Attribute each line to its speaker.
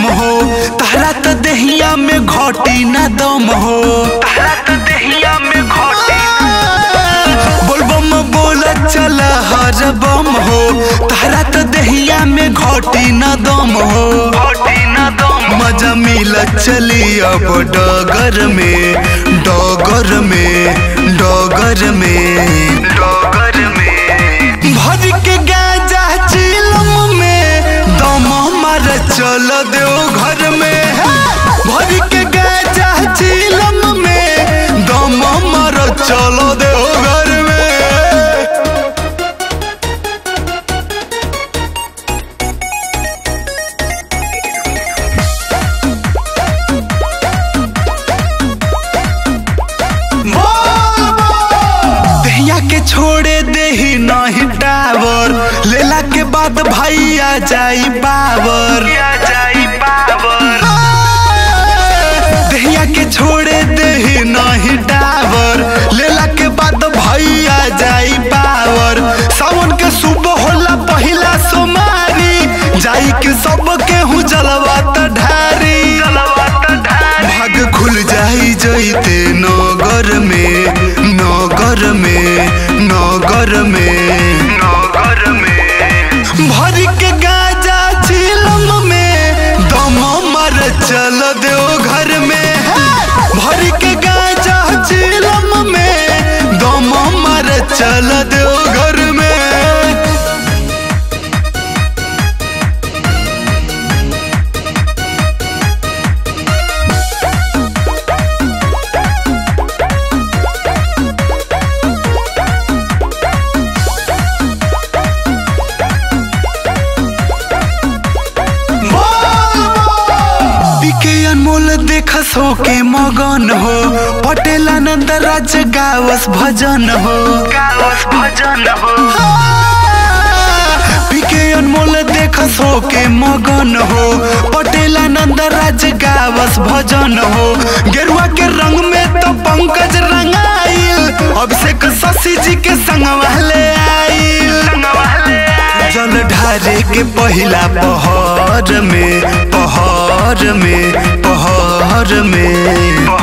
Speaker 1: हो तहरा त देहिया में घटी ना दम हो तहरा त देहिया में घटी बोलबम बोल चल हर बम हो तहरा त देहिया में घटी ना दम हो घटी ना दम मजा मिल चली अब डगर में डगर में डगर में डगर में भर के गाजा चिलम में दम मार चल दो घर में भर के गाजा चिलम में दम मार चल दो घर में दहिया के छोड़े देही नहीं टावर लेला के बाद भाई आ जाई बावर दहिया के छोड़े देही नहीं टावर लेला के बाद भाई आ जाई बावर सावन के सुबह होला पहिला सोमारी जाई के सब के हूँ जलवा त ढारी भाग खुल जाई जइते नगर में नगर में नगर में नगर में भर के गाजा चिलम में दम मर चल दो घर में भर के गाजा चिलम में दम मर चल दो घर में पीके अनमोल देखस हो के मगन हो पटेल आनंद राज गावस भजन हो गावस भजन हो पीके अनमोल देखस हो के मगन हो पटेल आनंद राज गावस भजन हो गेरुआ के रंग में तो पंकज रंगाइल अभिषेक शशि जी के संग वाले आइल जल ढारे के पहिला पहर में पहर में पहर में